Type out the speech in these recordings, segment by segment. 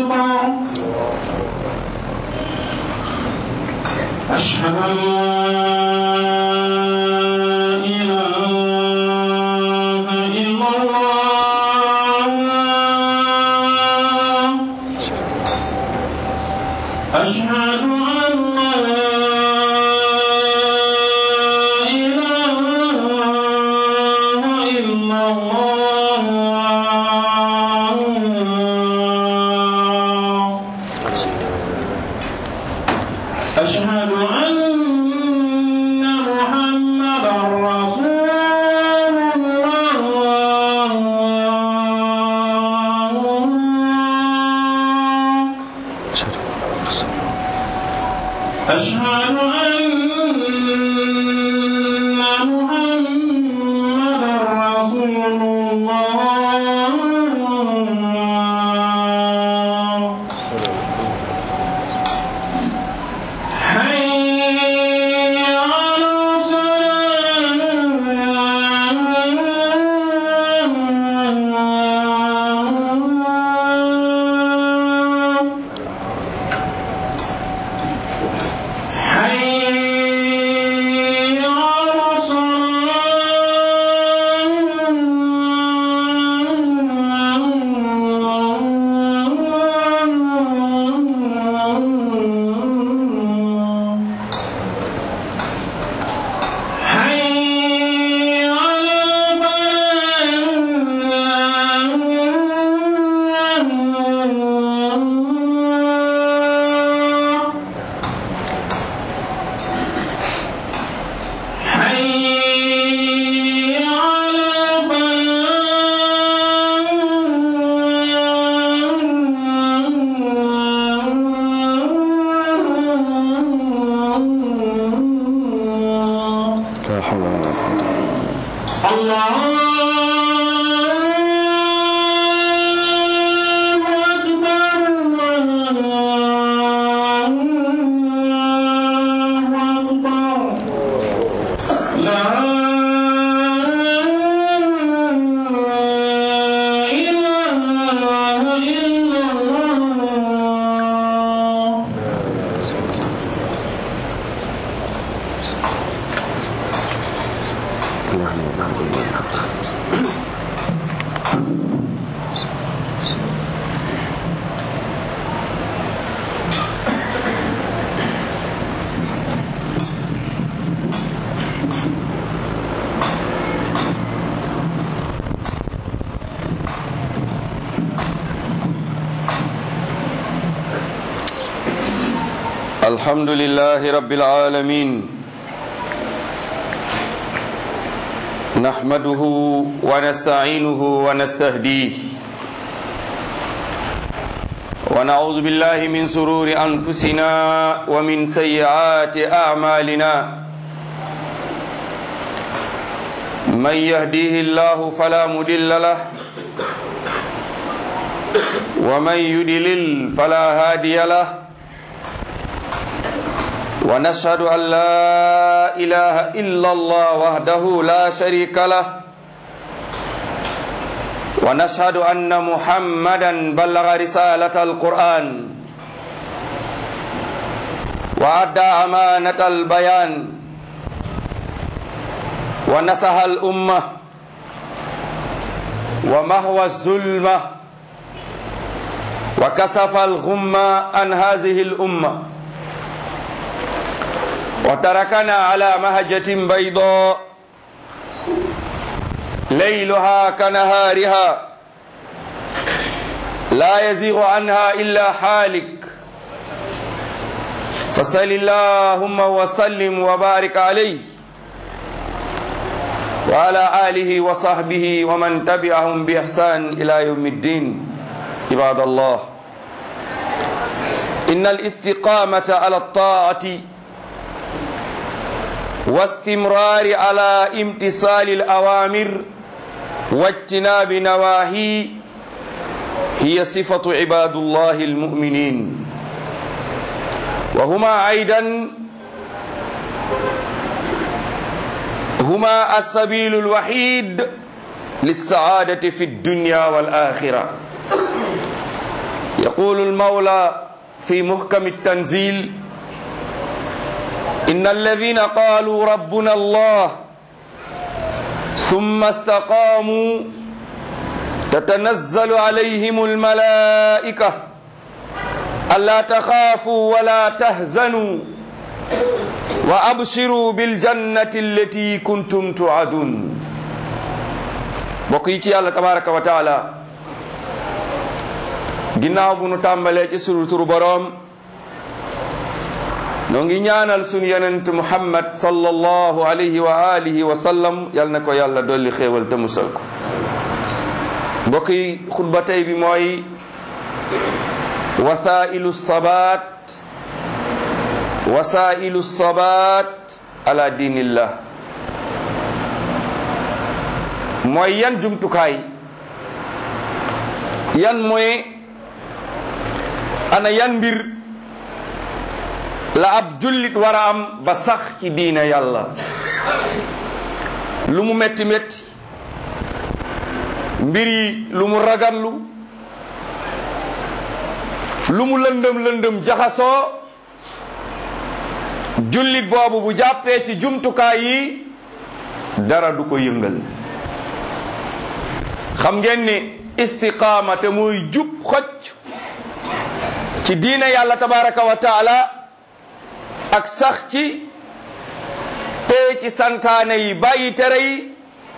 أكبر أشهد أن لا إله إلا الله أشهد أن لا إله إلا الله أشهد أن محمدا رسول الله أشهد أن محمدا رسول الله حي على الصلاة حي على الصلاة حي على الفلاح حي على الفلاح لا حول ولا قوة الله أكبر الله أكبر لا إله إلا الله اللهم بارك الحمد لله رب العالمين نحمده ونستعينه ونستهديه ونعوذ بالله من سرور أنفسنا ومن سيئات أعمالنا من يهديه الله فلا مضل له ومن يضلل فلا هادي له ونشهد أن لا إله إلا الله وحده لا شريك له ونشهد أن محمدا بلغ رسالة القرآن وأدى أمانة البيان ونصح الأمة ومهوى الظلمة وكسف الغمة عن هذه الأمة وتركنا على مهجة بيضاء ليلها كنهارها لا يزيغ عنها إلا حالك فصل اللهم وسلم وبارك عليه وعلى آله وصحبه ومن تبعهم بإحسان إلى يوم الدين عباد الله إن الاستقامة على الطاعة واستمرار على امتثال الأوامر واجتناب نواهي هي صفة عباد الله المؤمنين وهما أيضا هما السبيل الوحيد للسعادة في الدنيا والآخرة يقول المولى في محكم التنزيل إن الذين قالوا ربنا الله ثم استقاموا تتنزل عليهم الملائكة ألا تخافوا ولا تهزنوا وأبشروا بالجنة التي كنتم توعدون بقيتي الله تبارك وتعالى ginnaaw bu nu tàmbalee ci sunu turu boroom noo ngi ñaanal sunu yonent muhammad sallallahu alayhi wa alihi wa sallam yal na ko yàlla dolli xéewal te musal ko mbokk yi xutba tey bi mooy wasailu sabat wasailu sabat ala diinillah mooy yan jumtukaay yan mooy ana yan mbir la ab jullit war a am ba sax ci diine yàlla lu mu metti metti mbir yi lu mu ragallu lu mu lëndëm lëndëm jaxasoo jullit boobu bu jàppee ci jumtukaay yi dara du ko yëngal xam ngeen ni istiqaama te mooy jub xocc ci diine yàlla tabaraka wa taala ak sax ci tee ci santaane yi bàyyi tere yi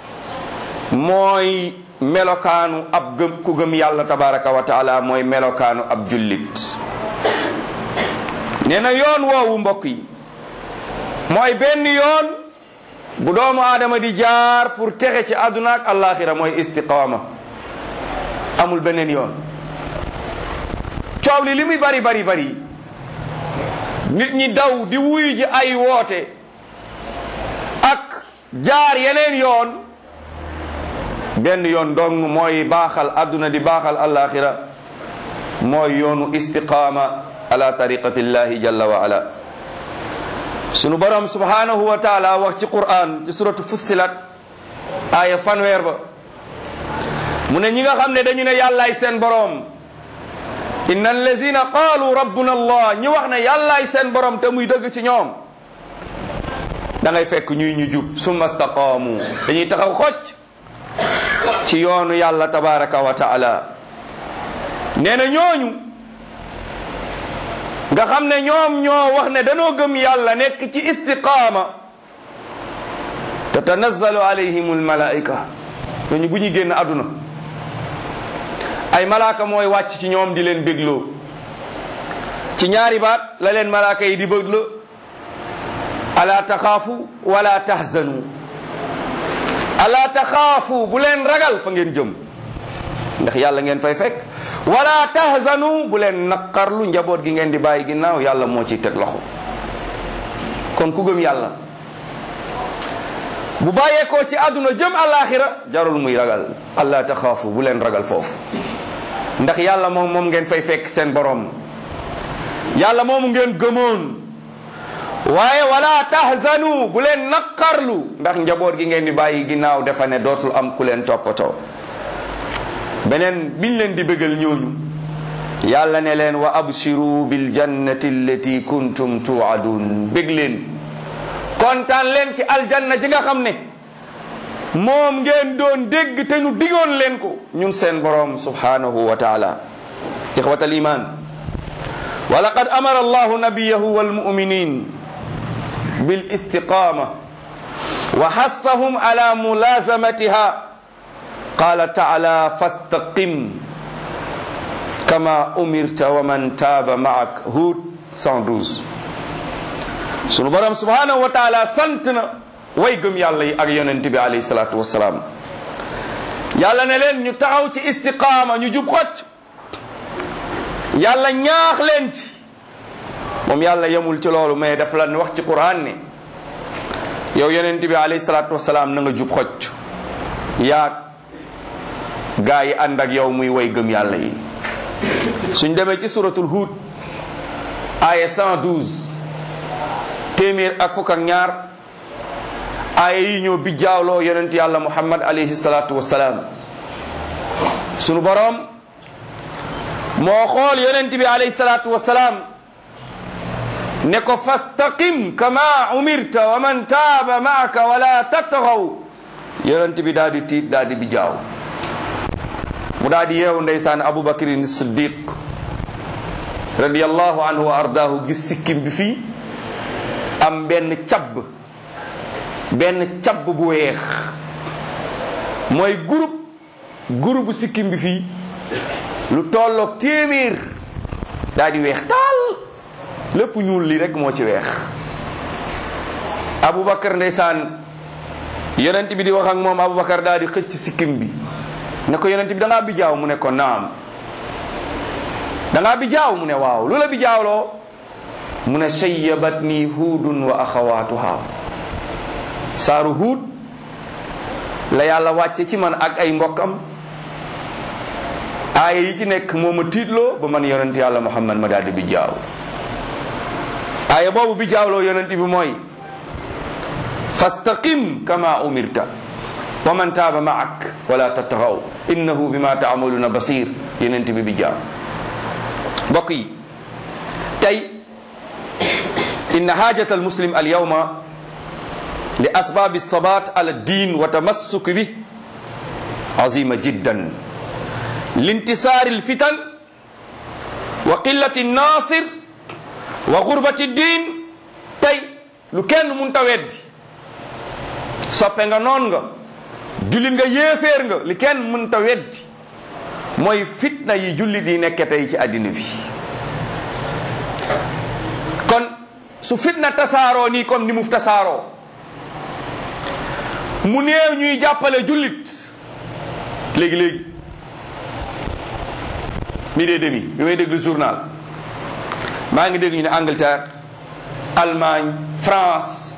mooy melokaanu ab gëm ku gëm yàlla tabaraka wa taala mooy melokaanu ab jullit nee na yoon woowu mbokk yi mooy benn yoon bu doomu aadama di jaar pour texe ci àdduna ak àllaaxira mooy istiqaama amul beneen yoon coow li li muy bari bari bari nit ñi daw di wuy ji ay woote ak jaar yeneen yoon benn yoon dong mooy baaxal àdduna di baaxal àllaaxira mooy yoonu istiqaama ala tariqatillahi jalla wa ala sunu borom subhanahu wa taala wax ci quran ci suratu fussilat aaya fanweer ba mu ne ñi nga xam ne dañu ne yàllaay seen borom inna allazina qaalu rabbuna allah ñi wax ne yàllaay seen borom te muy dëgg ci ñoom da ngay fekk ñuy ñu jub summa staqaamu dañuy taxaw xocc ci yoonu yàlla tabaraka wa taala nee na ñooñu nga xam ne ñoom ñoo wax ne danoo gëm yàlla nekk ci istiqaama tatanazzalu alayhim almalaika ñooñu bu ñuy génn àdduna ay malaaka mooy wàcc ci ñoom di leen bégloo ci ñaari baat la leen malaaka yi di bégloo ala taxaafu wala tahzanu ala taxaafu bu leen ragal fa ngeen jëm ndax yàlla ngeen fay fekk wala tahzanu bu leen naqarlu njaboot gi ngeen di bàyyi ginnaaw yàlla moo ciy teg loxo kon ku gëm yàlla bu bàyyeekoo ci àdduna jëm alaxira jarul muy ragal allah taxaafu bu leen ragal foofu ndax yàlla moom moom ngeen fay fekk seen borom yàlla moomu ngeen gëmoon waaye wala tahzanu bu leen naqarlu ndax njaboot gi ngeen di bàyyi ginnaaw dafa ne dootul am ku leen toppatoo beneen biñ leen di bëggal ñooñu yàlla ne leen wa abshiru bil jannati allati kuntum tuadun bég leen kontaan leen ci aljanna ji nga xam ne moom ngeen doon dégg te ñu digoon leen ko ñun seen boroom subhanahu wa taala ixwat al iman wa laqad amara allahu nabiyahu walmuminin bil istiqama wa hassahum ala mulazamatiha qala taala fastaqim kama umirta wa man taaba maak Hud 112 sunu borom subhanahu wa taala sant na way gëm yàlla yi ak yonent bi alayhi salaatu wasalaam yàlla ne leen ñu taxaw ci istiqaama ñu jub xocc yàlla ñaax leen ci moom yàlla yemul ci loolu mais daf la wax ci quran ne yow yonent bi alayhi salaatu wasalaam na nga jub xocc yaag gaa yi ànd ak yow muy way gëm yàlla yi suñ demee ci suratul Hud aya 112 téeméer ak fukk ak ñaar aaya yi ñoo bijjaawloo yonent yàlla muhammad alayhi salaatu wasalaam sunu boroom moo xool yonent bi alayhi salaatu wasalaam ne ko fastaqim kama umirta wa man taaba maaka wala tattagaw yonent bi daal di tiit daal di bi jaaw mu daal di yeewu ndeysaan abubakrin siddiq radiallahu anhu wa ardaahu gis sikkim bi fii am benn cabb benn cabb bu weex mooy groupe groupe bu sikkim bi fii lu tolloog téeméer daal di weex taal lépp ñuul li rek moo ci weex abubakar ndeysaan yonent bi di wax ak moom abubakar daal di xëcc sikkim bi ne ko yonent bi da ngaa bi jaaw mu ne ko naam da ngaa bi jaaw mu ne waaw lu la bi jaawloo mu ne shayyabat nii huudun wa axawaatuha saaru huud la yàlla wàcce ci man ak ay mbokkam aaya yi ci nekk moo ma tiitloo ba man yonent yàlla muhammad ma daal di bi jaaw aaya boobu bi jaawloo yonent bi mooy fastaqim kama umirta wa man taaba maak wala tattagaw innahu bima taamaluna basir yonent bi bi jaaw mbokk yi tey inna haajata almuslim alyawma li asbaabi sabat ala ddin wa tamassuk bi azima jiddan lintisaari alfitan wa qillati annasir wa gurbati ddin tey lu kenn mun ta weddi soppe nga noon nga jullit nga yéeféer nga li kenn mun ta weddi mooy fitna yi jullit yi nekke tey ci àddina bi kon su fitna tasaaroo nii comme ni mu tasaaroo mu néew ñuy jàppale jullit léegi léegi mi dee demi bi may déglu journal maa ngi dégg ñu ne Angleterre Allemagne France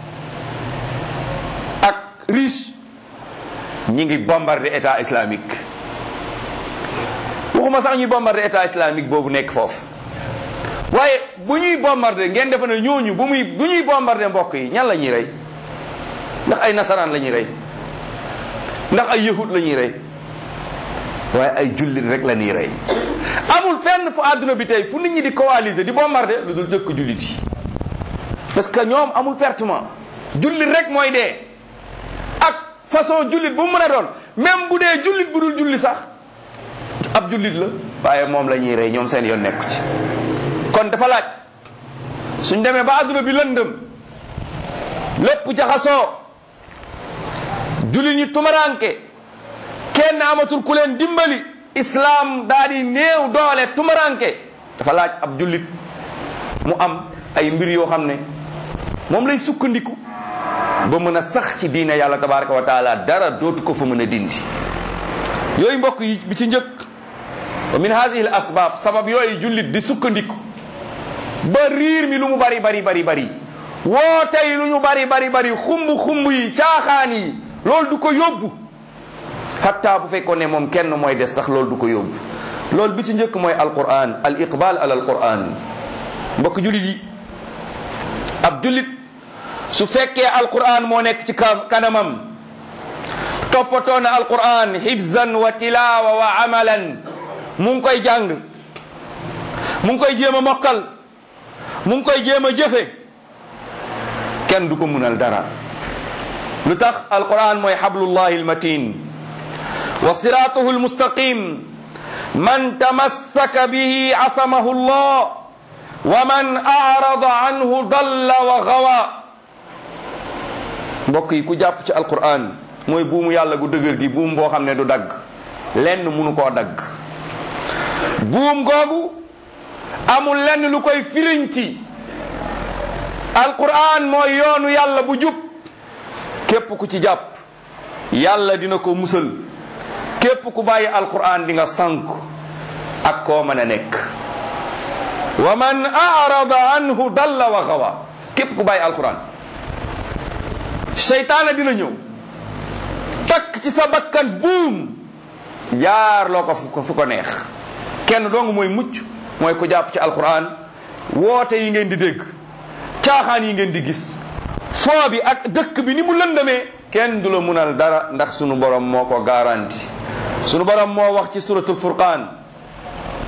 ak riche ñi ngi bombardé état islamique waxuma sax ñuy bombardé état islamique boobu nekk foofu waaye bu ñuy bombardé ngeen defe ne ñooñu bu muy bu ñuy bombardé mbokk yi ñan la ñuy rey ndax ay nasaraan la ñuy rey ndax ay yahud la ñuy rey waaye ay jullit rek la ñuy rey amul fenn fu àdduna bi tey fu nit ñi di coaliser di bombardé lu dul jëkk jullit yi parce que ñoom amul pertement jullit rek mooy dee ak façon jullit bu mu mën a doon même bu dee jullit bu dul julli sax ab jullit la waaye moom la ñuy rey ñoom seen yoon nekku ci kon dafa laaj suñ demee ba àdduna bi lëndëm lépp jaxasoo jullit ñi tumaranke kenn amatul ku leen dimbali islam daal di néew doole tumaranke dafa laaj ab jullit mu am ay mbir yoo xam ne moom lay sukkandiku ba mën a sax ci diine yàlla tabaraka wa taala dara dootu ko fa mën a dindi yooyu mbokk yi bi ci njëkk wa min hadihi al asbab sabab yooyu jullit di sukkandiku ba riir mi lu mu bari bari bari bari woote yi lu ñu bari bari bari xumb xumb yi caaxaan yi loolu du ko yóbbu hatta bu fekkoon ne moom kenn mooy des sax loolu du ko yóbbu loolu bi ci njëkk mooy alquran al iqbal ala alquran mbokk jullit yi ab jullit su fekkee alquran moo nekk ci kanamam toppatoo na alquran hifzan wa tilawa wa amalan mu ngi koy jàng mu ngi koy jéem a mokkal mu ngi koy jéem a jëfe kenn du ko munal dara lu tax alquran mooy hablullahi almatin wa siratuhu almustaqim man tamassaka bihi asamahu allah wa man arada anhu dalla wa gawa mbokk yi ku jàpp ci alquran mooy buumu yàlla gu dëgër gi buum boo xam ne du dagg lenn munu koo dagg buum googu amul lenn lu koy firiñti alquran mooy yoonu yàlla bu jub képp ku ci jàpp yàlla dina ko musal képp ku bàyyi alquran di nga sànk ak koo mën a nekk wa man arada anhu dalla wa gawa képp ku bàyyi alquran seytaana dina ñëw takk ci sa bakkan buum yaar loo ko fu ko fu ko neex kenn dong mooy mucc mooy ku jàpp ci alquran woote yi ngeen di dégg caaxaan yi ngeen di gis foo bi ak dëkk bi ni mu lëndamee kenn du la munal dara ndax sunu borom moo ko garanti sunu borom moo wax ci suratul furqaan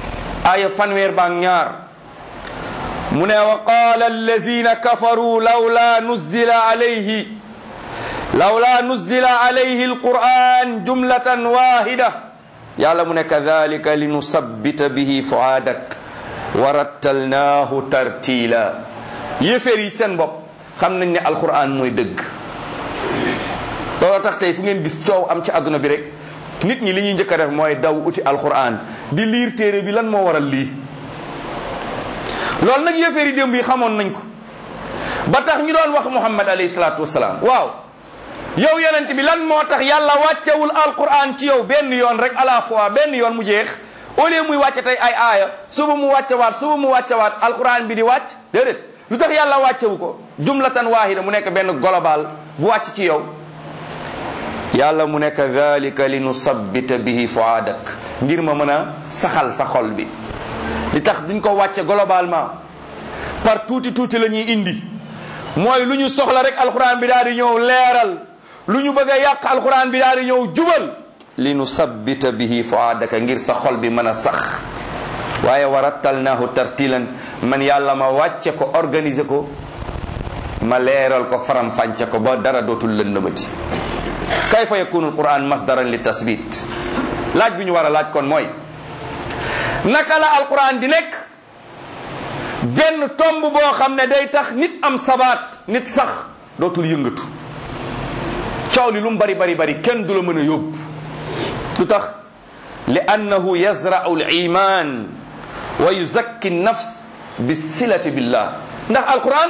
aaya fanweer baak ñaar mu ne wa qaala allazina kafaru lawla nuzila alayhi lawla nuzila alayhi alquran jumlatan wahida yàlla mu ne kadhalika linusabbita bihi fuaadak wa rattalnaahu tartila yéeféer yi seen bopp xam nañ ne alquran mooy dëgg looloo tax tey fu ngeen gis coow am ci àdduna bi rek nit ñi li ñuy njëkk a def mooy daw uti alquran di liir téere bi lan moo waral lii loolu nag yéeféer yi démb yi xamoon nañ ko ba tax ñu doon wax muhammad alayhi salaatu wasalaam waaw yow yonent bi lan moo tax yàlla wàccewul alquran ci yow benn yoon rek à la fois benn yoon mu jeex au lieu muy wàcce tey ay aaya suba mu wàccewaat suba mu wàccewaat alquran bi di wàcc déedéet lu tax yàlla wàccewu ko jumlatan wahida mu nekk benn global bu wàcc ci yow yàlla mu nekk dhalika li nusabbita bihi fuaadak ngir ma mën a saxal sa xol bi li tax duñ ko wàcce globalement par tuuti tuuti la ñuy indi mooy lu ñu soxla rek alquran bi daal di ñëw leeral lu ñu bëgg a yàq alquran bi daal di ñëw jubal li nu sabbita bihi fuaadaka ngir sa xol bi mën a sax waaye wa rattalnaahu tartilan man yàlla ma wàcce ko organiser ko ma leeral ko faram fànce ko ba dara dootul lëndëmati kayfa yakunu alquran masdaran li tasbit laaj bi ñu war a laaj kon mooy naka la alquran di nekk benn tomb boo xam ne day tax nit am sabaat nit sax dootul yëngatu coow li lu mu bari bari bari kenn du la mën a yóbbu lu tax li annahu yazra'u al iman wa yuzakki nafs bi silati billah ndax alquran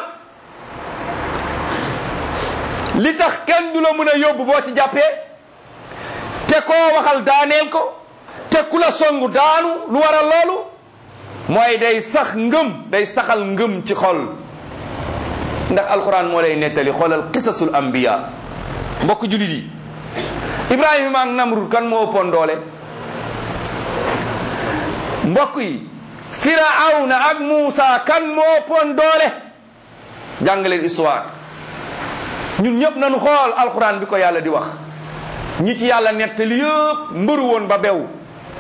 li tax kenn du la mën a yóbbu boo ci jàppee te koo waxal daaneel ko te ku la songu daanu lu waral loolu mooy day sax ngëm day saxal ngëm ci xol ndax alquran moo lay nettali xoolal qisasul anbiya mbokk julit yi ibrahima ak namrud kan moo ëppoon doole mbokk yi firawna ak muusa kan moo ëppoon doole jàngaleen histoire ñun ñëpp nañu xool alquran bi ko yàlla di wax ñi ci yàlla nettali yëpp mbëru woon ba bew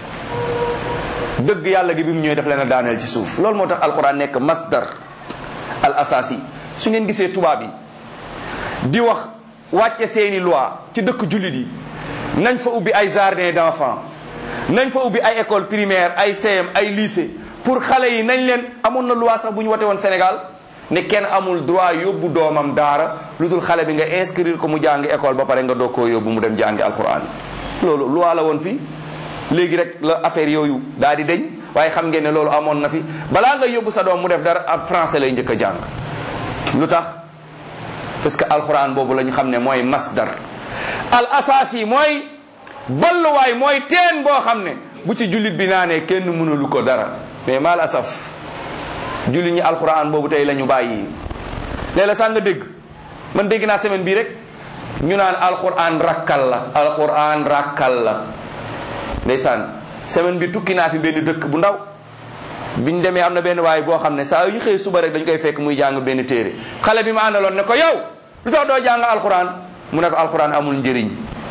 dëgg yàlla gi bi mu ñëwee daf leen a daaneel ci suuf loolu moo tax alquran nekk masdar al asasi su ngeen gisee tubaab yi di wax wàcce seeni loi ci dëkk jullit yi nañ fa ubbi ay jardin d'enfants nañ fa ubbi ay école primaire ay CM ay lycée pour xale yi nañ leen amoon na loi sax bu ñu wote woon Sénégal ne kenn amul droit yóbbu doomam daara lu dul xale bi nga inscrire ko mu jàngi école ba pare nga doog koo yóbbu mu dem jàngi alquran loolu loi la woon fii léegi rek la affaire yooyu daal di deñ waaye xam ngeen ne loolu amoon na fi balaa nga yóbbu sa doom mu def dara ab français lay njëkk a jàng lu tax parce que alquran boobu la ñu xam ne mooy masdar al asasi mooy balluwaay mooy teen boo xam ne bu ci jullit bi naanee kenn mënulu ko dara mais mal asaf jullit ñi alquran boobu tey la ñu bàyyi léeg-la sax nga dégg man dégg naa semaine bii rek ñu naan alquran rakkal la alquran rakkal la ndeysaan semaine bi tukki naa fi benn dëkk bu ndaw biñ demee am na benn waay boo xam ne saa yu xëy suba rek dañ koy fekk muy jàng benn téere xale bi ma àndaloon ne ko yow lu tax doo jàng alquran mu ne ko alquran amul njëriñ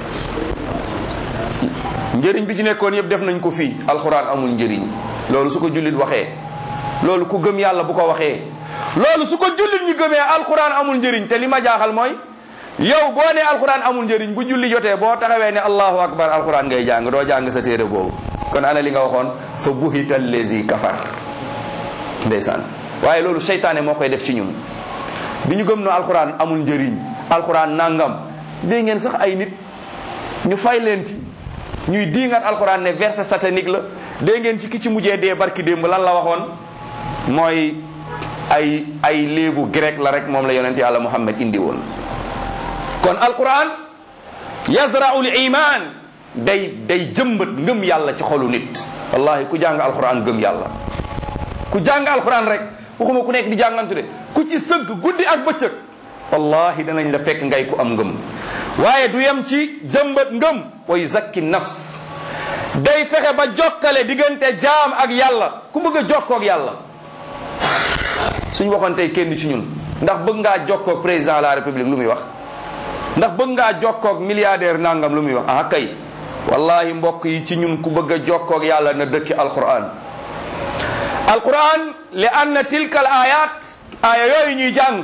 njëriñ bi ci nekkoon yëpp def nañ ko fii alquran amul njëriñ loolu su ko jullit waxee loolu ku gëm yàlla bu ko waxee loolu su ko jullit ñi gëmee alquran amul njëriñ te li ma jaaxal mooy yow boo ne alquran amul njëriñ bu julli jotee boo taxawee ne allahu akbar alquran ngay jàng doo jàng sa téere boobu kon ana li nga waxoon fa buhita lezi kafar ndeysaan waaye loolu seytaane moo koy def ci ñun bi ñu gëm no alquran amul njëriñ alquran nangam dégg ngeen sax ay nit ñu fay leenti ñuy diingat alquran ne verset satanique la dégg ngeen ci ki ci mujjee dee barki démb lan la waxoon mooy ay ay léebu grec la rek moom la yonent yàlla muhammad indi woon kon alquran yazra'u l iman day day jëmbat ngëm yàlla ci xolu nit wallahi ku jàng alquran gëm yàlla ku jàng alquran rek waxuma ku nekk di jàngantu de ku ci sëgg guddi ak bëccëg wallahi danañ la fekk ngay ku am ngëm waaye du yem ci jëmbat ngëm wa yuzakki nafs day fexe ba jokkale diggante jaam ak yàlla ku bëgg a jokkoo ak yàlla suñ waxoon tey kenn ci ñun ndax bëgg ngaa jokkoo ak président de la république lu muy wax ndax bëgg ngaa jokkoog milliardaire nangam lu muy wax ah kay wallahi mbokk yi ci ñun ku bëgg a jokkoog yàlla na dëkki alquran alquran li anna tilka al ayat aya yooyu ñuy jàng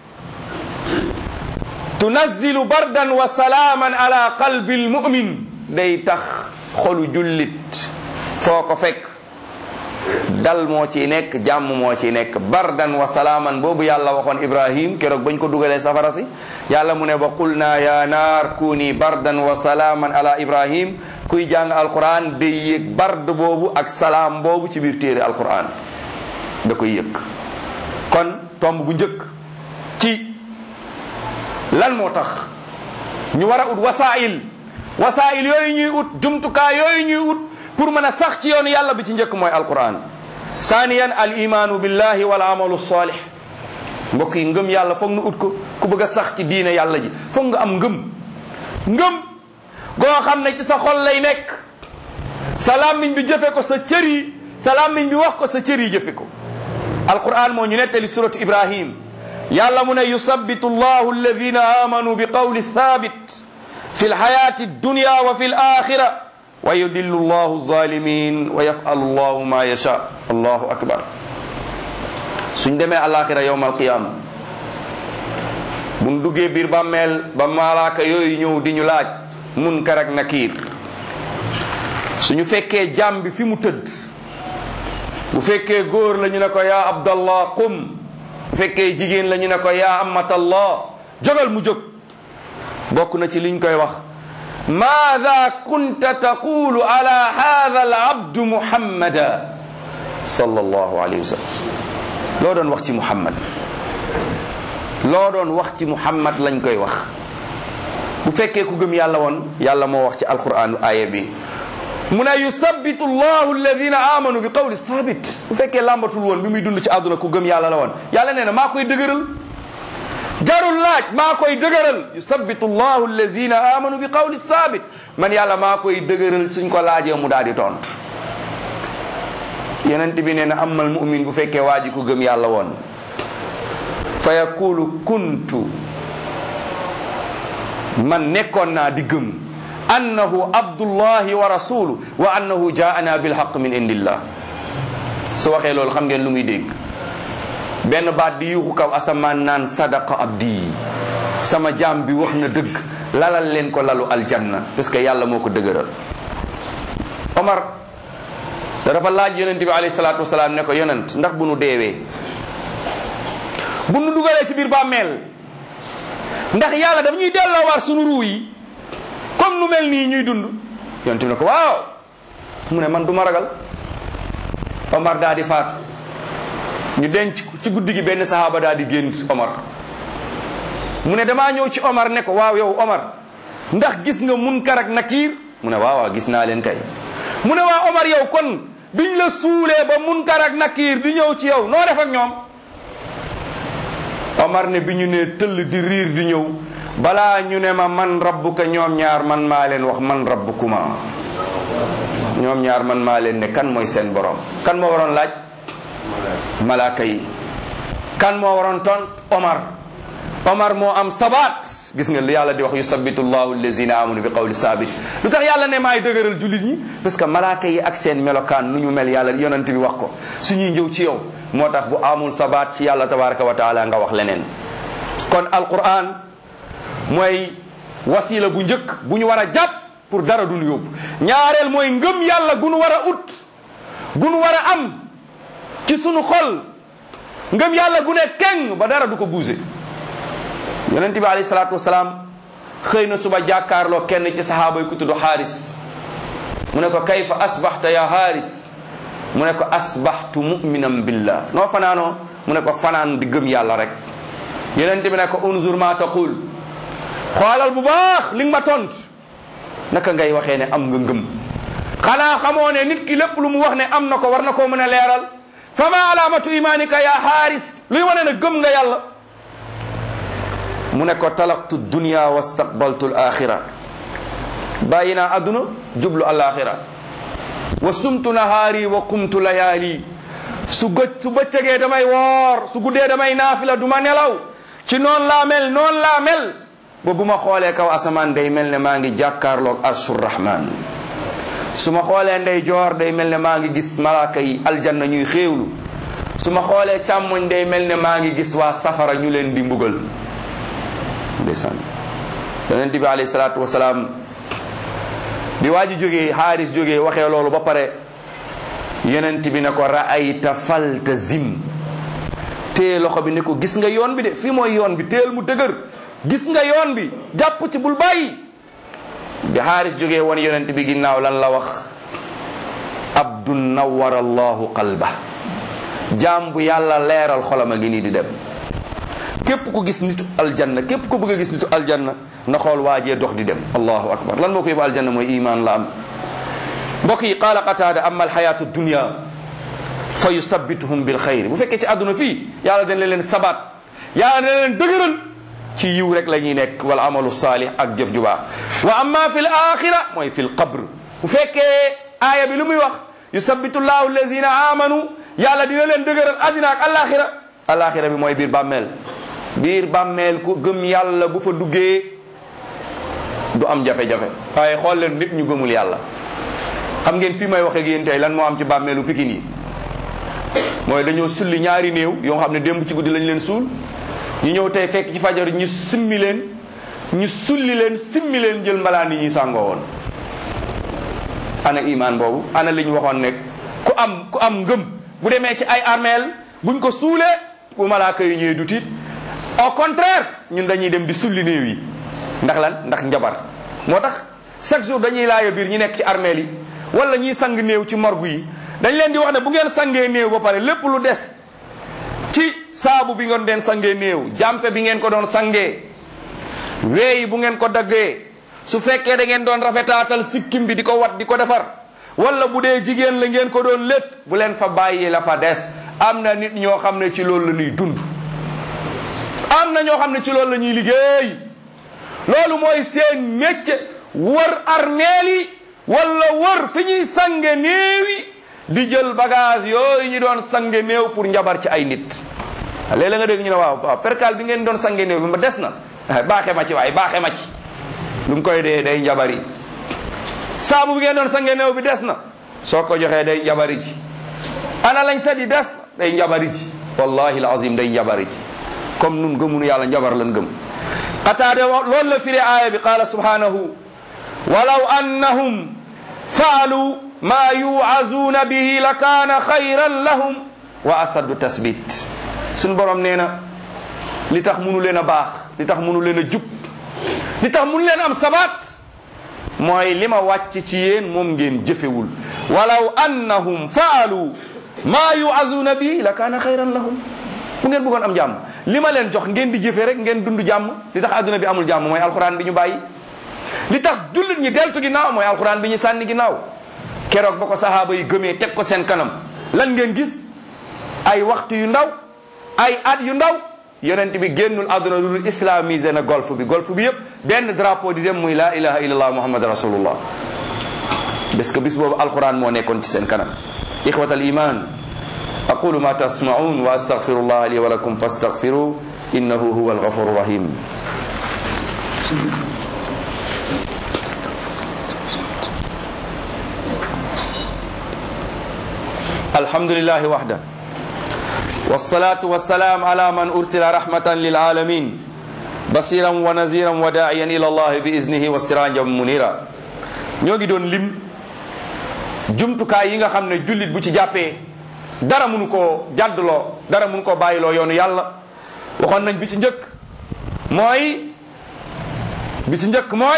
tunazzilu bardan wa salaaman ala qalbi almumin day tax xolu jullit foo ko fekk dal moo ciy nekk jàmm moo ciy nekk bardan wa salaaman boobu yàlla waxoon ibrahim keroog bañ ko dugalee safara si yàlla mu ne ba qulna ya naar kuni bardan wa salaaman ala ibrahim kuy jàng alquran day yëg bard boobu ak salaam boobu ci biir téere alquran da koy yëg kon tomb bu njëkk ci lan moo tax ñu war a ut wasail wasail yooyu ñuy ut jumtukaay yooyu ñuy ut pour mën a sax ci yoonu yàlla bi ci njëkk mooy alquran saaniyan al imaanu billahi wal amalu salih mbokk yi ngëm yàlla foog nu ut ko ku bëgg a sax ci diine yàlla ji foog nga am ngëm ngëm goo xam ne ci sa xol lay nekk sa làmmiñ bi jëfe ko sa cër yi sa làmmiñ bi wax ko sa cër yi jëfe ko alquran moo ñu nettali suratu ibrahim yàlla mu ne yusabbitu allahu alladina amanu bi qawli thabit fi lxayati dunya wa fi laxira wa yudillu allahu zalimin wa yafalu allahu ma yasha allahu akbar suñ demee alaxira yowma alqiyama buñ duggee biir bàmmeel ba malaaka yooyu ñëw di ñu laaj munkar ak nakiir suñu fekkee jaam bi fi mu tëdd bu fekkee góor la ñu ne ko yaa abdallah qum bu fekkee jigéen la ñu ne ko yaa amatallah jógal mu jóg bokk na ci liñ koy wax maada kunta taqulu ala hada al abdu muhammada sallallahu alayhi wa sallam loo doon wax ci muhammad loo doon wax ci muhammad lañ koy wax bu fekkee ku gëm yàlla woon yàlla moo wax ci alquran aaya bi mu ne yusabbitu llahu alladina amanu bi qawli sabit bu fekkee làmbatul woon bi muy dund ci àdduna ku gëm yàlla la woon yàlla nee na maa koy dëgëral jarul laaj maa koy dëgëral yusabbitu llahu alladina amanu bi qawli sabit man yàlla maa koy dëgëral suñ ko laajee mu daal di tontu yenent bi nee na amal mumin bu fekkee waa ji ku gëm yàlla woon fa yaqulu kuntu man nekkoon naa di gëm annahu abdullahi wa rasulu wa annahu jaana bilhaq min indillah su waxee loolu xam ngeen lu muy dégg benn baat di yuuxu kaw asamaan naan sadaqa abdi sama jaam bi wax na dëgg lalal leen ko lalu aljanna parce que yàlla moo ko dëgëral omar da dafa laaj yonent bi alayhi salaatu wasalaam ne ko yonent ndax bu nu deewee bu nu dugalee ci biir bàmmeel ndax yàlla daf ñuy delloo war sunu ruu yi comme nu mel nii ñuy dund yonent bi ne ko waaw mu ne man du ma ragal Omar daa di faatu ñu denc ci guddi gi benn sahaaba daa di génn Omar mu ne damaa ñëw ci Omar ne ko waaw yow Omar ndax gis nga munkar ak nakiir mu ne waaw waaw gis naa leen kay mu ne waa Omar yow kon biñ la suulee ba munkar ak nakiir di ñëw ci yow noo def ak ñoom Omar ne bi ñu ne tëll di riir di ñëw balaa ñu ne ma man rabbuka ñoom ñaar man maa leen wax man rabbukuma ñoom ñaar man maa leen ne kan mooy seen borom kan moo waroon laaj malaaka yi kan moo waroon tont Omar Omar moo am sabaat gis nga li yàlla di wax yusabbitu llahu allazina amanu bi qawli sabit lu tax yàlla ne maay dëgëral jullit ñi parce que malaaka yi ak seen melokaan nu ñu mel yàlla yonent bi wax ko suñuy njëw ci yow moo tax bu amul sabaat ci yàlla tabaraka wa taala nga wax leneen kon alquran mooy wasila bu njëkk bu ñu war a jàpp pour dara duñu yóbbu ñaareel mooy ngëm yàlla gu nu war a ut gu nu war a am ci sunu xol ngëm yàlla gu ne keng ba dara du ko buuse yonent bi alayhi salaatu wasalaam xëy na suba jàkkaarloo kenn ci sahaaba yi ku tudd xaaris mu ne ko kayfa asbaxta ya xaaris mu ne ko asbaxtu muminan billah noo fanaanoo mu ne ko fanaan di gëm yàlla rek yonent bi ne ko unzur ma taqul xoolal bu baax li nga ma tont naka ngay waxee ne am nga ngëm xanaa xamoo ne nit ki lépp lu mu wax ne am na ko war na koo mën a leeral fa ma alaamatu imaanika ya xaaris luy wane ne gëm nga yàlla mu ne ko talaqtu dunya wastaqbaltu al axira bàyyi naa adduna jublu al axira wa sumtu nahaari wa qumtu layaali su gëj su bëccëgee damay woor su guddee damay naafila du ma nelaw ci noonu laa mel noonu laa mel ba bu ma xoolee kaw asamaan day mel ne maa ngi jàkkaarloog arshur rahman su ma xoolee ndey joor day mel ne maa ngi gis malaaka yi aljanna ñuy xéewlu su ma xoolee càmmoñ day mel ne maa ngi gis waa safara ñu leen di mbugal ndeysaan yonent bi alayhi salaatu wasalaam bi waa ji jógee xaaris jógee waxee loolu ba pare yonent bi ne ko raayta falta zim téye loxo bi ne ko gis nga yoon bi de fii mooy yoon bi téel mu dëgër gis nga yoon bi jàpp ci bul bàyyi bi xaaris jógee woon yonent bi ginnaaw lan la wax abdun nawara allahu qalba jaam bu yàlla leeral xolam a ngi nii di dem képp ku gis nitu aljanna képp ku bëgg a gis nitu aljanna na xool waajee dox di dem allahu akbar lan moo ko yóbbu aljanna mooy iman la am mbokk yi qaala qataada amma alxayatu dunia fa yusabbituhum bil xayri bu fekkee ci àdduna fii yàlla dañ leen sabaat yàlla dañ leen dëgëral ci yiw rek la ñuy nekk wal amalu saalih ak jëf ju baax wa amma fi l axira mooy fi l qabr bu fekkee aaya bi lu muy wax yusabbitu llahu allazina amanu yàlla dina leen dëgëral àddina ak alaxira alaxira bi mooy biir bàmmeel biir bàmmeel ku gëm yàlla bu fa duggee du am jafe-jafe waaye xool leen nit ñu gëmul yàlla xam ngeen fii may wax ak yéen tey lan moo am ci bàmmeelu pikin yi mooy dañoo sulli ñaari néew yoo xam ne démb ci guddi lañ leen suul ñu ñëw tey fekk ci fajar ñu simmi leen ñu sulli leen simmi leen jël mbalaan yi ñuy sàngoo woon ana iman boobu ana li ñu waxoon nekk ku am ku am ngëm bu demee ci ay armeel buñ ko suulee bu malaaka yi ñëwee du tiit au contraire ñun dañuy dem di sulli néew yi ndax lan ndax njabar moo tax chaque jour dañuy laaya biir ñi nekk ci armeel yi wala ñiy sang néew ci morgue yi dañ leen di wax ne bu ngeen sangee néew ba pare lépp lu des ci saabu bi ngeen den sangee néew jàmpe bi ngeen ko doon sangee weeyi bu ngeen ko daggee su fekkee da ngeen doon rafetaatal sikkim bi di ko wat di ko defar wala bu dee jigéen la ngeen ko doon létt bu leen fa bàyyi la fa des am na nit ñoo xam ne ci loolu la ñuy dund am na ñoo xam ne ci loolu la ñuy liggéey loolu mooy seen métier wër armeel yi wala wër fi ñuy sange néew yi di jël bagage yooyu ñu doon sange néew pour njabar ci ay nit léeg-léeg nga dégg ñu ne waaw waaw percal bi ngeen doon sange néew bi ma des na baaxe ma ci waaye baaxe ma ci lu mu koy dee day njabari saabu bi ngeen doon sange néew bi des na soo ko joxee day njabari ji ana lañ set yi des na day njabari ji wallahi alazim day njabari ji comme nun gëmunu yàlla njabar lan gëm qataade loolu la firi aaya bi qaala subhanahu walaw annahum faalu ma yuazuuna bihi la kaana xayran lahum wa asaddu tasbit suñu borom nee na li tax munu leen a baax li tax munu leen a jub li tax munu leen am sabaat mooy li ma wàcc ci yéen moom ngeen jëfewul walaw annahum faalu ma yuazuuna bihi la kaana xayran lahum bu ngeen bëggoon am jàmm li ma leen jox ngeen di jëfe rek ngeen dund jàmm li tax adduna bi amul jàmm mooy alxuraan bi ñu bàyyi li tax jullit ñi deltu ginnaaw mooy alxuraan bi ñu sànni ginnaaw keroog ba ko sahaaba yi gëmee teg ko seen kanam lan ngeen gis ay waxtu yu ndaw ay at yu ndaw yonent bi génnul àdduna lu dul islamisé na golf bi golf bi yëpp benn drapeau di dem muy la ilaha illallah muhammad rasulullah parce que bis boobu alquran moo nekkoon ci seen kanam ixwat al iman aqulu ma tasmaun wa astaghfirullah li wa lakum fastaghfiru innahu huwa alghafur rahim الحمد لله وحده والصلاة والسلام على من أرسل رحمة للعالمين بصيرا ونذيرا وداعيا إلى الله بإذنه وسراجا منيرا ñogi doon lim jumtukaay yi nga xam ne jullit bu ci jàppee dara mënu koo jàddloo dara mënu koo bàyyiloo yoonu yàlla waxoon nañ bi ci njëkk mooy bi ci njëkk mooy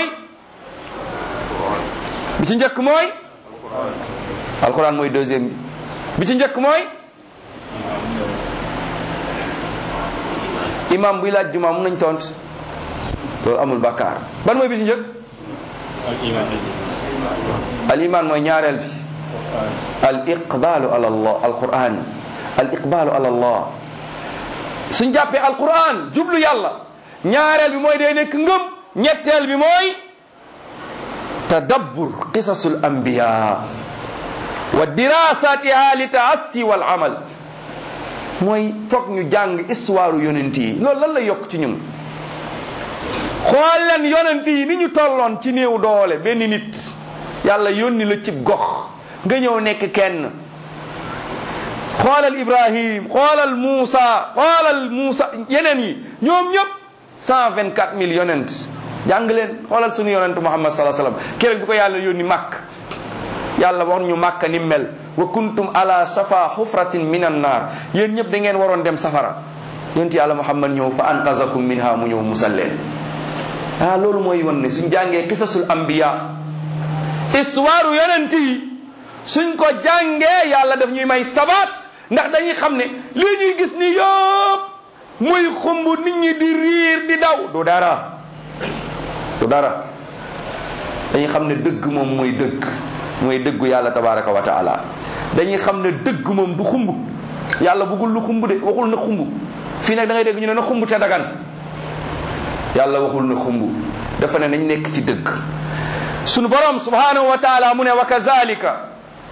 bi ci njëkk mooy alquran mooy deuxième bi bi ci njëkk mooy imam buy laaj juma mun nañ tont loolu amul bakkaar ban mooy bi ci njëkk al iman mooy ñaareel bi al iqbalu ala allah al quran al iqbalu ala allah suñ jàppee al quran jublu yàlla ñaareel bi mooy day nekk ngëm ñetteel bi mooy tadabbur qisasul anbiya wa dirasatiha li taassi wal amal mooy foog ñu jàng histoire yonent yi loolu lan la yokk ci ñun xool leen yonent yi ni ñu tolloon ci néew doole benn nit yàlla yónni la cib gox nga ñëw nekk kenn xoolal ibrahim xoolal Muusa xoolal Muusa yeneen yi ñoom ñëpp cent vingt quatre mille yonent jàng leen xoolal suñu yonent muhammad salaa sallam keroog bi ko yàlla yónni màkk yàlla wax ñu màkk ni mel wa kuntum ala shafa xufratin min an naar yéen ñëpp da ngeen waroon dem safara yonent yàlla muhammad ñëw fa anqazakum minha mu ñëw musal leen ah loolu mooy wan ne suñ jàngee qisasul anbiya histoire yonent yi suñ ko jàngee yàlla daf ñuy may sabaat ndax dañuy xam ne lii ñuy gis ni yëpp muy xumb nit ñi di riir di daw du dara du dara dañuy xam ne dëgg moom mooy dëgg mooy dëggu yàlla tabaraka wa taala dañuy xam ne dëgg moom du xumb yàlla bëggul lu xumb de waxul na xumb fii nag da ngay dégg ñu ne na xumb te dagan yàlla waxul na xumb dafa ne nañ nekk ci dëgg sunu borom subhanahu wa taala mu ne wa kazalika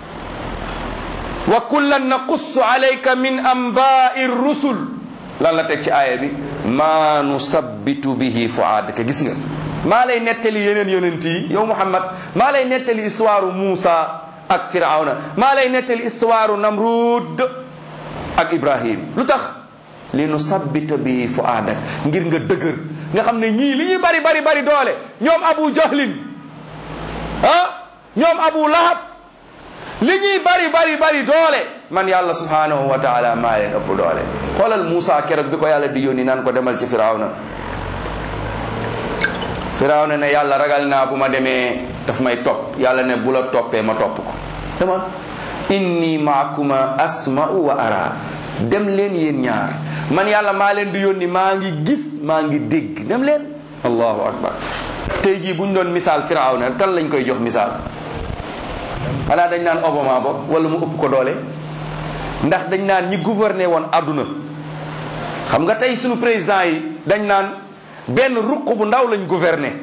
wa kullan naqussu alayka min anbaai rusul lan la teg ci aaya bi maa nusabbitu bihi fuaadaka gis nga maa lay nettali yeneen yonent yi yow Muhammad maa lay nettali histoire Muusa ak Firawna maa lay nettali histoire Namrud ak Ibrahim lu tax li nusabbita bihi fuaadak ngir nga dëgër nga xam ne ñii li ñuy bari bari bari doole ñoom Abu Jahlin ah ñoom Abu Lahab li ñuy bari bari bari doole man yàlla subhanahu wa taala maa leen ëpp doole xoolal Moussa keroog bi ko yàlla di yónni naan ko demal ci Firawna Firawna ne yàlla ragal naa bu ma demee daf may topp yàlla ne bu la toppee ma topp ko demal inni maakuma asma'u wa ara dem leen yéen ñaar man yàlla maa leen di yónni maa ngi gis maa ngi dégg dem leen allahu akbar tey jii bu ñu doon misaal Firawna kan lañ koy jox misaal xanaa dañ naan Obama bopp wala mu ëpp ko doole ndax dañ naan ñi gouverner woon àdduna xam nga tey suñu président yi dañ naan benn ruq bu ndaw lañ gouverner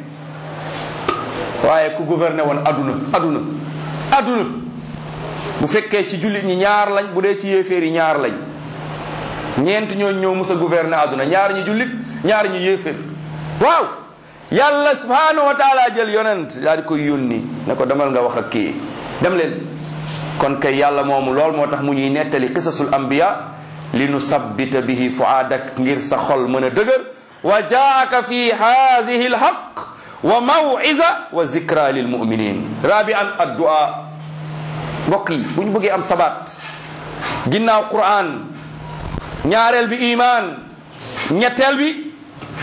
waaye ku gouverner woon àdduna àdduna àdduna bu fekkee ci jullit ñi ñaar lañ bu dee ci yéeféer yi ñaar lañ ñeent ñoo ñëw mës a gouverner àdduna ñaar ñu jullit ñaar ñu yéeféer waaw yàlla subhanahu wa taala jël yonent daal di koy yónni ne ko demal nga wax ak kii dem leen kon kay yàlla moomu lool moo tax mu ñuy nettali qisasul anbiya li nu sabbita bihi fuaadak ngir sa xol mën a dëgër wa jaaka fi haadihi alhaq wa mawiza wa zikra lil muminin rabi an addua mbokk yi bu ñu bëggee am sabaat ginnaaw quran ñaareel bi iman ñetteel bi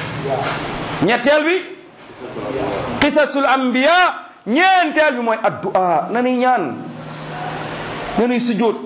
ñetteel bi qisasul anbiya ñeenteel bi mooy addua na nuy ñaan na nuy sujjóot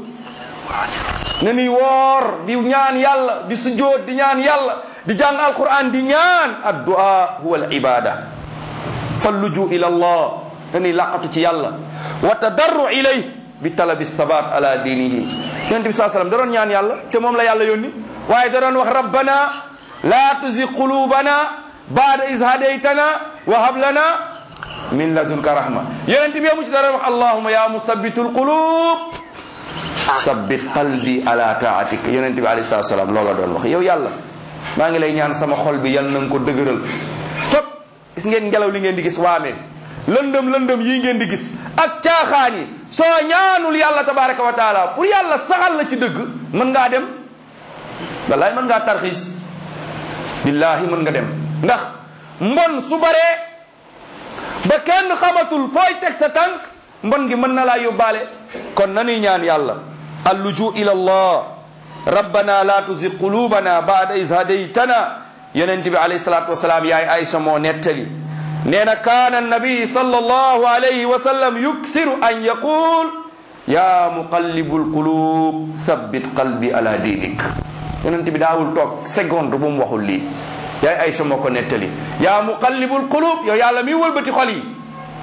na nuy woor di ñaan yàlla di sujjóot di ñaan yàlla di jàng alquran di ñaan addua huwa al ibada falluju ila allah na nuy laqatu ci yàlla wa tadarru ilay bi talabi sabat ala dinihi yonent bi saa sallam da doon ñaan yàlla te moom la yàlla yónni waaye da doon wax rabbana la tuzi qulubana baada is hadaytana wa hab lana min ladunka rahma yonent bi mu ci dara wax allahuma ya musabbitul qulub sabbit qalbi ala taatik yonent bi alayhi salatu salaam loola doon wax yow yàlla maa ngi lay ñaan sama xol bi yal na nga ko dëgëral fop gis ngeen ngelaw li ngeen di gis waamee lëndëm lëndëm yii ngeen di gis ak caaxaan yi soo ñaanul yàlla tabaraka wa taala pour yàlla saxal la ci dëgg mën ngaa dem wallaay mën ngaa tarxiis billahi mën nga dem ndax mbon su baree ba kenn xamatul fooy teg sa tànk mbon gi mën na laa yóbbaale kon nanuy ñaan yàlla alluju ila allah rabbana la tuzig qulubana baada is hadaytana yonent bi alayhi salatu wasalaam yaay Aïcha moo nettali nee na kaana annabi sallallahu alayhi wa sallam yuksiru an yaqul ya muqallibu alqulub thabbit qalbi ala dinik yonent bi daawul toog seconde bu mu waxul lii yaay Aïcha moo ko nettali yaa muqallibul qulub yow yàlla mi wëlbati xol yi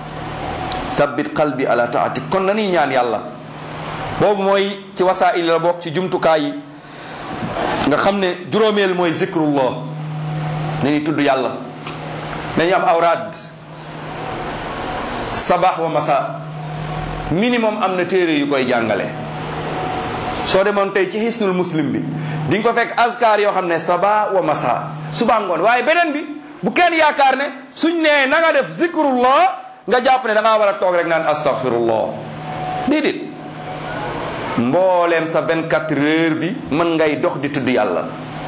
sabbit qalbi ala taatik kon nanuy ñaan yàlla boobu mooy ci wasaa'il la bokk ci jumtukaay yi nga xam ne juróomeel mooy zikrullah nañuy tudd yàlla nañu am awraad sabax wa masa minimum am na téere yu koy jàngale soo demoon tey ci hisnul muslim bi di nga ko fekk azkar yoo xam ne saba wa masa suba ngoon waaye beneen bi bu kenn yaakaar ne suñ nee na nga def zikrullah nga jàpp ne da ngaa war a toog rek naan astaghfirullah déedéet mbooleem sa 24 heures bi mën ngay dox di tudd yàlla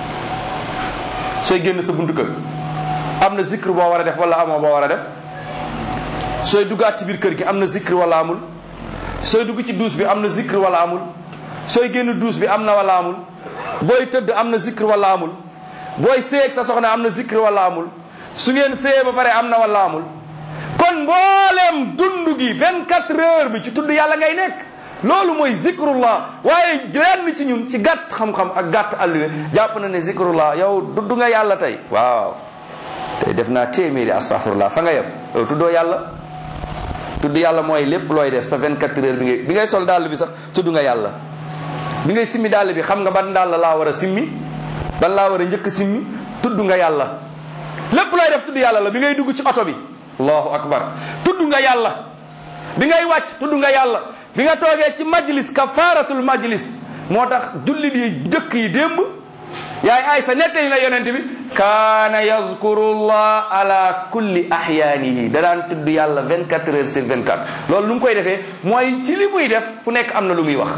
sooy génn sa buntu kër am na zikr boo war a def wala amoo boo war a def sooy duggaat ci biir kër gi am na zikr wala amul sooy dugg ci duus bi am na zikr wala amul sooy génn duus bi am na wala amul booy tëdd am na zikr wala amul booy seeg sa soxna am na zikr wala amul su ngeen seeyee ba pare am na wala amul kon mbooleem dund gi 24 heures bi ci tudd yàlla ngay nekk loolu mooy zikrullah waaye lenn ci ñun ci gàtt xam-xam ak gàtt alluwe jàpp na ne zikrullah yow dudd nga yàlla tey waaw tey def naa téeméeri astaghfirullah fa nga yem yow tuddoo yàlla tudd yàlla mooy lépp looy def sa 24 heures bi ngay bi ngay sol dàll bi sax tudd nga yàlla bi ngay simmi dàll bi xam nga ban dàll laa war a simmi ban laa war a njëkk simmi tudd nga yàlla lépp looy def tudd yàlla la bi ngay dugg ci oto bi allahu akbar tudd nga yàlla bi ngay wàcc tudd nga yàlla bi nga toogee ci majlis kafaratul majlis moo tax jullit yi dëkk yi démb yaay Aysa nettali na yonent bi kaana yazkurullah ala kulli ahyaanihi da daan tudd yàlla 24 heures sur 24 loolu lu mu koy defee mooy ci li muy def fu nekk am na lu muy wax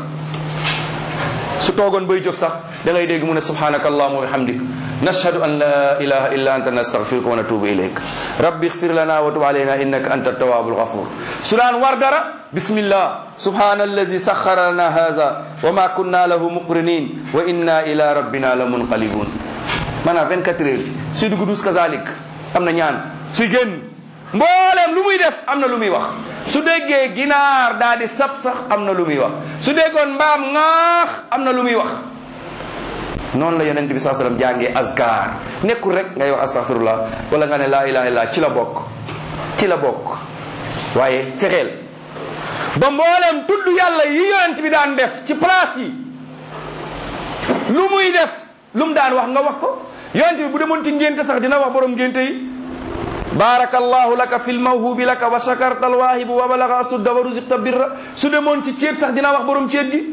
su toogoon bay jóg sax da ngay dégg mu ne subhanaka allahuma wa bihamdik nashhadu an la ilaha illa anta nastaghfiruka wa natubu ilayk rabbi ighfir lana wa tub alayna innaka anta tawwabul ghafur su daan war dara bismillah subhana allazi sakhkhara lana hadha wa ma kunna lahu muqrinin wa inna ila rabbina la munqalibun maanaam 24 heures suy dugg dus kazalik am na ñaan suy génn mbooleem lu muy def am na lu muy wax su déggee ginaar daal di sab sax am na lu muy wax su déggoon mbaam ŋaax am na lu muy wax noonu la yonent bi saa sallam jàngee azkar nekkul rek ngay wax astaghfirullah wala nga ne laa ilaha illallah ci la bokk ci la bokk waaye fexeel ba mbooleem tudd yàlla yi yonent bi daan def ci place yi lu muy def lu mu daan wax nga wax ko yonent bi bu demoon ci ngénte sax dina wax borom ngénte yi barakallahu laka fil mawhubi laka wa shakarta alwahibu wa balaga asudda wa ruziqta birra su demoon ci ceet sax dina wax borom ceet gi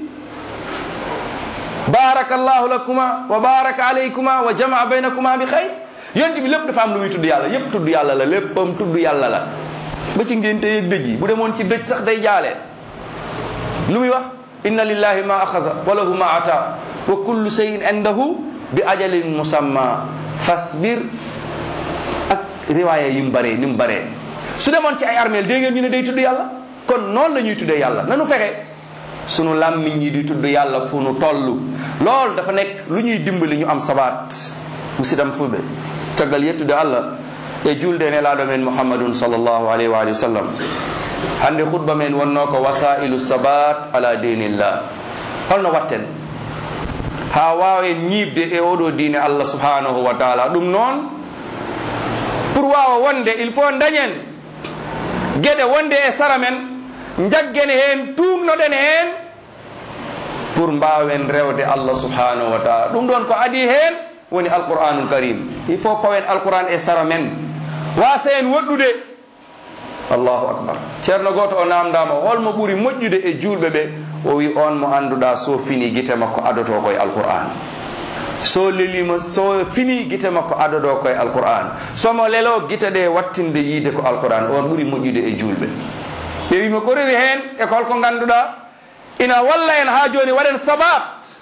barakallahu lakuma wa baraka alaykuma wa jamaa baynakuma bi xayr yonent bi lépp dafa am lu muy tudd yàlla yépp tudd yàlla la léppam tudd yàlla la ba ci ngénte yeeg dëj yi bu demoon ci dëj sax day jaalee lu muy wax inna lillahi ma axasa wa lahu ma ata wa kullu shay'in indahu bi ajalin musamma fasbir ak riwaaya yi mu baree ni mu baree su demoon ci ay armeel dégg ngeen ñu ne day tudd yàlla kon noonu la ñuy tuddee yàlla nanu fexe sunu làmmiñ yi di tudd yàlla fu nu toll loolu dafa nekk lu ñuy dimbali ñu am sabaat musidam fulɓe caggal yettude allah e julde nelaɗo men mouhammadun sallllahu alayhi wa alihi wa sallam hande khutba men wonno ko wasailu sabat ala dinillah holno watten ha wawen ñiibde e oɗo diine allah subhanahu wa taala ɗum noon pour wawa wonde il faut dañen gueɗe wonde e sara men jaggene hen tumnoɗen hen pour mbawen rewde allah subhanahu wa taala ɗum ɗon ko adi hen woni alqur'anul karim il faut pawen alquran e sara men wasa en woɗɗude allahu akbar ceerno goto o namdama holmo ɓuuri moƴƴude e julɓe ɓe o wi on mo anduɗa so fini guite makko adoto koye alqur'an so lelima so fini guite makko adodo koye alqur'an somo lelo guite ɗe wattinde yiide ko alqur'an on ɓuuri moƴƴude e julɓe ɓe wima ko rewi hen e ko holko ganduɗa ina walla en ha joni waɗen sabat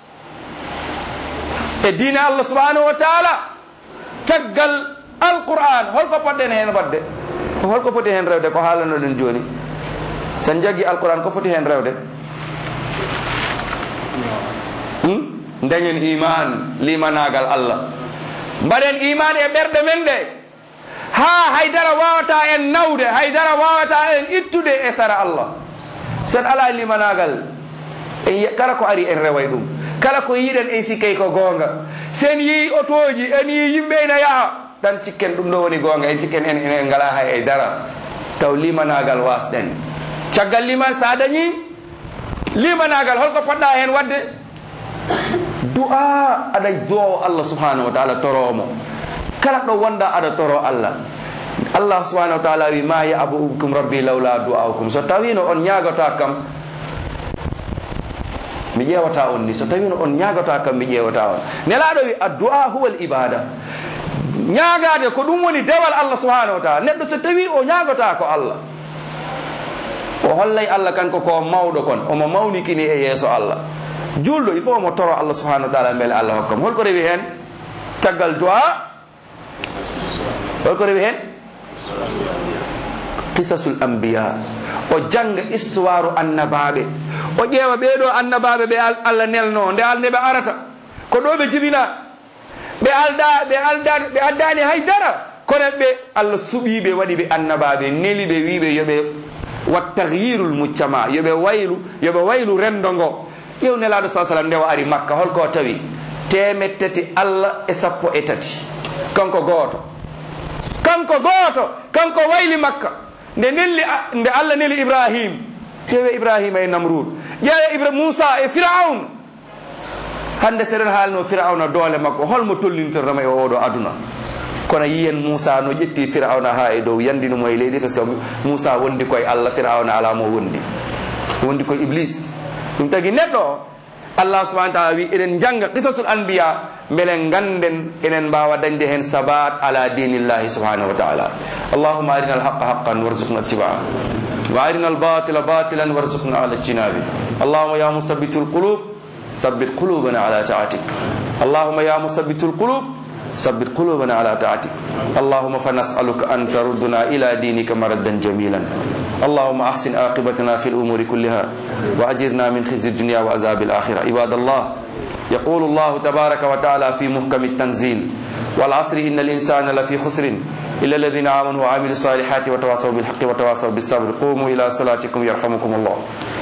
e diine allah subhanahu wa taala caggal alquran holko poɗɗen hen wadde holko foti hen rewde ko haalanoɗen joni sen jaggi alquran ko foti hen rewde dañen iman limanagal allah mbaɗen iman e ɓerɗe men ɗe ha haydara wawata en nawde haydara wawata en ittude e sara allah sen ala limanagal en kala ko ari en reway ɗum kala ko yiɗen en sikkay ko gonga sen yi otoji en yi yimɓe ina yaaha tan cikken ɗum ɗo woni gonga en cikken en en ngala hay e dara taw limanagal wasɗen caggal liman sa dañi limanagal holko poɗɗa hen wadde du'a aɗa duwo allah subhanahu wa taala toromo kala ɗo wonda aɗa toro allah allah subhanahu wa taala wi ma yabukum rabbi lawla du'aukum so tawino on ñagota kam mi ƴewata on ni so tawino on ñagata kam mi ƴewata on nelaɗo wi addu'a huwa l ibada ñagade ko ɗum woni dewal allah subhanahu wa taala neɗɗo so tawi o ñagota ko allah hollay allah kanko ko mawɗo kon omo mawnikini e yeeso allah julɗo il faut omo toro allah subhanahu wa taala beele allah hokkam holko rewi hen caggal du'a holko rewi hen qisasul anbiya o janga histoire annabaɓe o ƴeewa ɓeeɗo annabaɓe ɓe allah nelno nde alde ɓe arata ko ɗo ɓe jibina ɓe alda ɓe alda ɓe addani haydara kono ɓe allah suɓiɓe waɗi ɓe annabaɓe neli ɓe wiɓe yoɓe wat tahyirul muccama yoɓe waylu yoɓe waylu rendo ngo ƴew nelaɗo sa sallam ndewa ari makka holko tawi temet tati allah e sappo e tati kanko gooto kanko gooto kanko wayli makka nde nelli nde allah neli ibrahim ƴeewe ibrahima e namrud ƴeewe ibra moussa e firaun hande seɗen haalno firauna doole makko holmo tollintortama e oɗo aduna kono yiyen moussa no ƴetti firauna ha e dow yandinomo e leydi par ce que moussa wondi koye allah firauna ala mo wondi wondi koye iblis ɗum tagi neɗɗo o allah subahana taala wi eɗen janga qisasul anbiya beele ganden enen mbawa dañde hen sabat ala dinillahi subhanahu wa taala allahuma arina alhaqa haqqan warzuqna ittibaa wa arina albatila batilan warzuqna ala ijtinabi allahuma ya musabitu lqulub ثبت قلوبنا على طاعتك اللهم يا مثبت القلوب ثبت قلوبنا على طاعتك اللهم فنسألك أن تردنا إلى دينك مردا جميلا اللهم أحسن عاقبتنا في الأمور كلها وأجرنا من خزي الدنيا وعذاب الآخرة عباد الله يقول الله تبارك وتعالى في محكم التنزيل والعصر إن الإنسان لفي خسر إلا الذين آمنوا وعملوا الصالحات وتواصوا بالحق وتواصوا بالصبر قوموا إلى صلاتكم يرحمكم الله